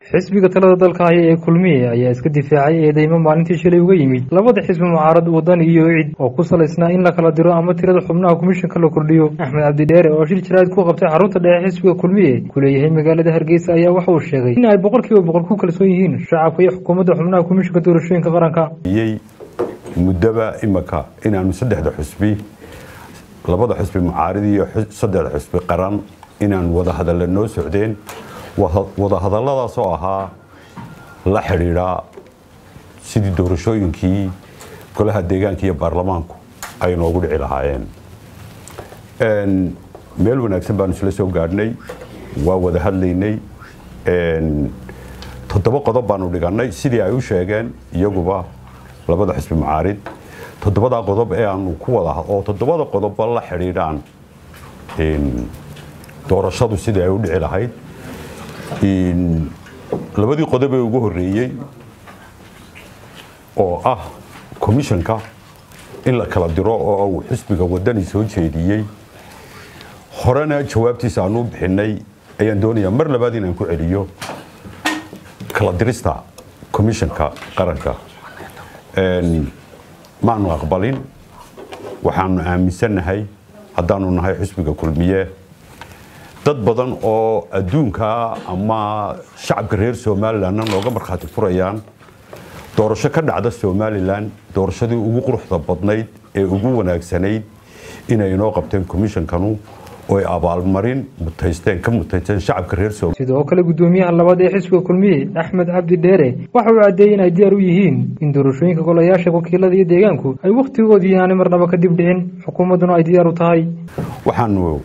xisbiga talada dalka haya ee kulmiye ayaa iska difaacay eedeymo maalintii shalay uga yimid labada xisbi mucaarad wadani iyo cid oo ku salaysnaa in la kala diro ama tirada xubnaha komishanka la kordhiyo axmed cabdidheere oo shir jaraad ku qabtay xarunta dhexe xisbiga kulmiye ku leeyahay magaalada hargeysa ayaa waxa uu sheegay in ay boqol kiiba boqol ku kalsoon yihiin shacabka iyo xukuumadda xubnaha komishanka doorashooyinka qaranka muddaba imaka inaanu saddexda xusbi labada xusbi mucaarad iyo saddexda xusbi qaran inaan wadahadalla noo socdeen wadahadalladaasoo ahaa la xidhiidhaa sidii doorashooyinkii golaha deegaanka iyo baarlamaanku ay noogu dhici lahaayeen meel wanaagsan baanu isla soo gaadhnay waa wada hadlaynay toddoba qodob baanu dhigannay sidii ay u sheegeen iyaguba labada xusbi mucaarid toddobadaa qodob ee aanu ku wada oo toddobada qodobba la xidhiidhaan doorashadu sidii ay u dhici lahayd labadii qodob ee ugu horreeyey oo ah komishanka in la kala diro oo uu xisbiga wadani soo jeediyey horena jawaabtiisa aanu bixinay ayaan doonayaa mar labaad inaan ku celiyo kala dirista komishanka qaranka maanu aqbalin waxaanu aaminsannahay haddaanu nahay xisbiga kulmiye dad badan oo adduunka ama shacabka reer somalilanna nooga markhaati furayaan doorasho ka dhacda somalilan doorashadii ugu quruxda badnayd ee ugu wanaagsanayd inay inoo qabteen komishankanu oo ay abaalmarin mutaysteen ka mutaysteen shacabka reer somalilan sidoo kale guddoomiyaha labaad ee xisbiga kulmiye axmed cabdi dheere waxa uu caddeeyey in ay diyaar u yihiin in doorashooyinka golayaasha wakiilada iyo deegaanku ay wakhtigoodii aanay marnaba kadib dhicin xukuumadduna ay diyaar u tahay waxaanu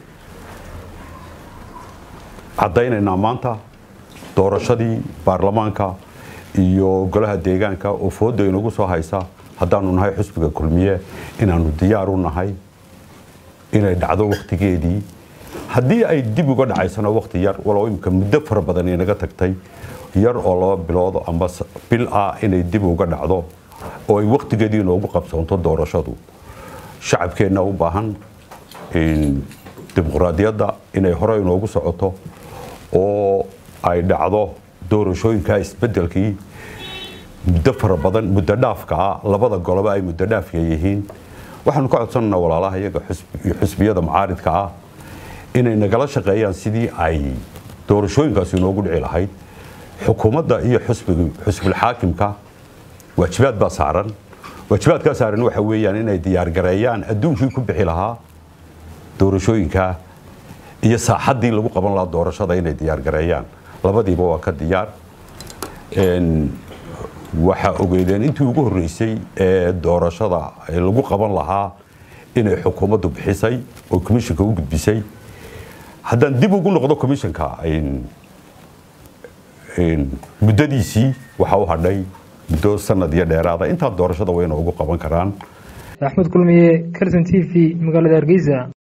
caddaynaynaa maanta doorashadii baarlamaanka iyo golaha deegaanka oo fooda inagu soo haysa haddaanu nahay xusbiga kulmiye inaanu diyaar u nahay inay dhacdo wakhtigeedii haddii ay dib uga dhacaysano wakhti yar walow imika muddo fara badan inaga tagtay yar oo laba bilood amba bil ah inay dib uga dhacdo oo ay wakhtigeedii inoogu qabsoonto doorashadu shacabkeenna u baahan dimuqraadiyadda inay hore inoogu socoto oo ay dhacdo doorashooyinka isbedelkii muddo fara badan muddo dhaafka ah labada goloba ay muddo dhaafka yihiin waxaanu ka codsanaynaa walaalaha iyaga iyo xusbiyada mucaaridka ah inay nagala shaqeeyaan sidii ay doorashooyinkaasi inoogu dhici lahayd xukuumadda iyo xusbilxaakimka waajibaad baa saaran waajibaadkaa saaran waxa weeyaan inay diyaargareeyaan adduunkii ku bixi lahaa doorashooyinka iyo saaxaddii lagu qaban lahaa doorashada inay diyaargareeyaan labadiiba waa ka diyaar waxaa ogeydeen intii ugu horreysay ee doorashada lagu qaban lahaa inay xukuumaddu bixisay oo komishanka u gudbisay haddaan dib ugu noqdo komishanka muddadiisii waxaa u hadhay muddo sanad iyo dheeraada intaa doorashada wayna ugu qaban karaan axmed kulmiye calson t v magaalada hargeysa